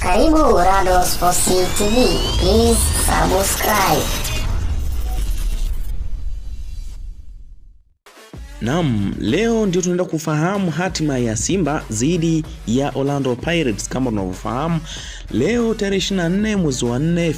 Karibu Rado Sports TV. Please subscribe. Naam, leo ndio tunaenda kufahamu hatima ya Simba dhidi ya Orlando Pirates. Kama tunavyofahamu, leo tarehe 24 mwezi wa 4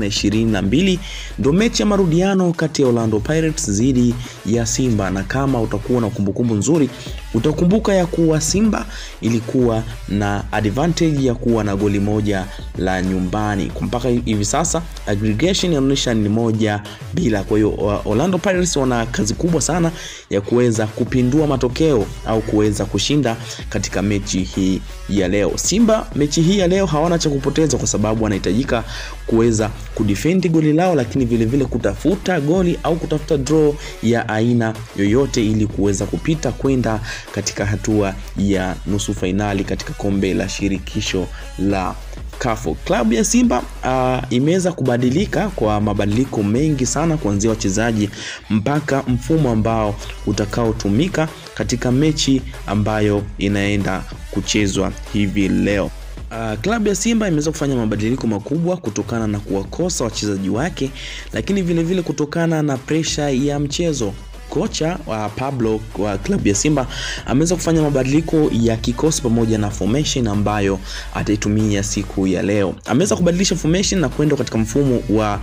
2022 ndio mechi ya marudiano kati ya Orlando Pirates dhidi ya Simba, na kama utakuwa na kumbukumbu nzuri, utakumbuka ya kuwa Simba ilikuwa na advantage ya kuwa na goli moja la nyumbani. Mpaka hivi sasa aggregation inaonyesha ni moja bila. Kwa hiyo Orlando Pirates wana kazi kubwa sana ya kuweza kupindua matokeo au kuweza kushinda katika mechi hii ya leo. Simba mechi hii ya leo hawana cha kupoteza, kwa sababu wanahitajika kuweza kudefend goli lao, lakini vile vile kutafuta goli au kutafuta draw ya aina yoyote ili kuweza kupita kwenda katika hatua ya nusu fainali katika kombe la shirikisho la Kafu. Klabu ya Simba uh, imeweza kubadilika kwa mabadiliko mengi sana kuanzia wachezaji mpaka mfumo ambao utakaotumika katika mechi ambayo inaenda kuchezwa hivi leo. Uh, klabu ya Simba imeweza kufanya mabadiliko makubwa kutokana na kuwakosa wachezaji wake, lakini vile vile kutokana na presha ya mchezo kocha wa Pablo wa klabu ya Simba ameweza kufanya mabadiliko ya kikosi pamoja na formation ambayo ataitumia siku ya leo. Ameweza kubadilisha formation na kwenda katika mfumo wa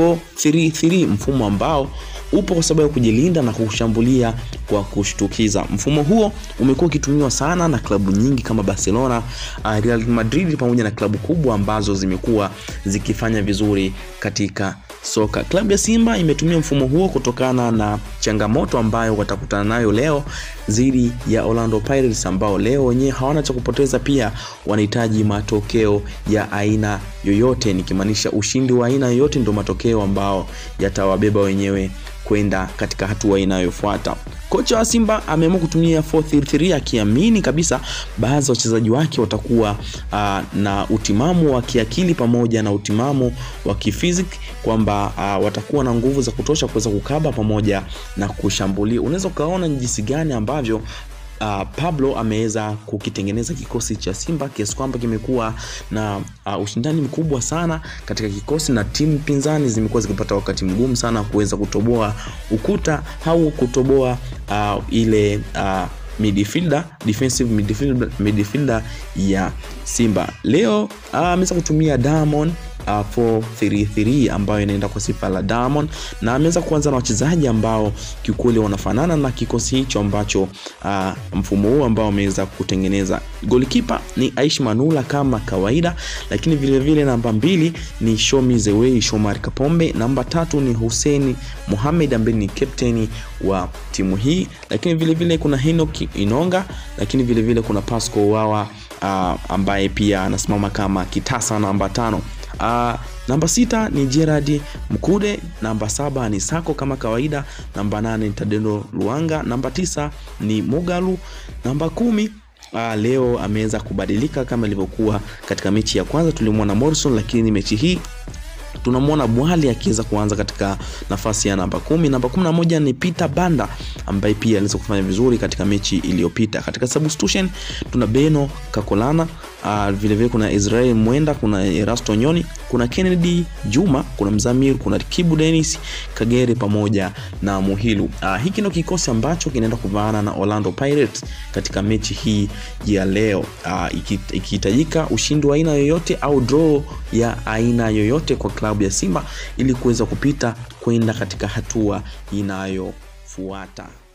4-3-3, mfumo ambao upo kwa sababu ya kujilinda na kushambulia kwa kushtukiza. Mfumo huo umekuwa ukitumiwa sana na klabu nyingi kama Barcelona, Real Madrid pamoja na klabu kubwa ambazo zimekuwa zikifanya vizuri katika soka. Klabu ya Simba imetumia mfumo huo kutokana na changamoto ambayo watakutana nayo leo dhidi ya Orlando Pirates ambao leo wenyewe hawana cha kupoteza, pia wanahitaji matokeo ya aina yoyote, nikimaanisha ushindi wa aina yoyote ndio matokeo ambao yatawabeba wenyewe kwenda katika hatua inayofuata. Kocha wa Simba ameamua kutumia 433 akiamini kabisa baadhi ya wachezaji wake watakuwa uh, na utimamu wa kiakili pamoja na utimamu wa kifiziki kwamba uh, watakuwa na nguvu za kutosha kuweza kukaba pamoja na kushambulia. Unaweza ukaona ni jinsi gani ambavyo Uh, Pablo ameweza kukitengeneza kikosi cha Simba kiasi kwamba kimekuwa na uh, ushindani mkubwa sana katika kikosi, na timu pinzani zimekuwa zikipata wakati mgumu sana kuweza kutoboa ukuta au kutoboa uh, ile uh, midfielder defensive midfielder, midfielder ya Simba. Leo ameweza uh, kutumia Diamond Uh, 433 ambayo inaenda kwa sifa la Diamond na ameweza kuanza na wachezaji ambao kiukweli wanafanana na kikosi hicho ambacho uh, mfumo huu ambao ameweza kutengeneza. Golikipa ni Aish Manula kama kawaida, lakini vile vile namba mbili ni Shomi Zewei Shomari Kapombe, namba tatu ni Hussein Mohamed ambaye ni captain wa timu hii, lakini vile vile kuna Henok Inonga, lakini vile vile kuna Pasco Wawa uh, ambaye pia anasimama kama kitasa namba tano. Uh, namba sita ni Gerard Mkude, namba saba ni Sako kama kawaida, namba nane ni Tadendo Luanga, namba tisa ni Mugalu, namba kumi uh, leo ameweza kubadilika kama ilivyokuwa katika mechi ya kwanza tulimwona Morrison, lakini mechi hii tunamwona Bwali akiweza kuanza katika nafasi ya namba kumi. Namba kumi na moja ni Peter Banda ambaye pia aliweza kufanya vizuri katika mechi iliyopita. Katika substitution tuna Beno Kakolana, uh, vile vile kuna Israel Mwenda, kuna Erasto Nyoni, kuna Kennedy Juma, kuna Mzamir, kuna Kibu Dennis Kagere pamoja na Muhilu. Uh, hiki ndio kikosi ambacho kinaenda kuvaana na Orlando Pirates katika mechi hii ya leo. Uh, ikihitajika ushindi wa aina yoyote au draw ya aina yoyote kwa klabu ya Simba ili kuweza kupita kwenda katika hatua inayofuata.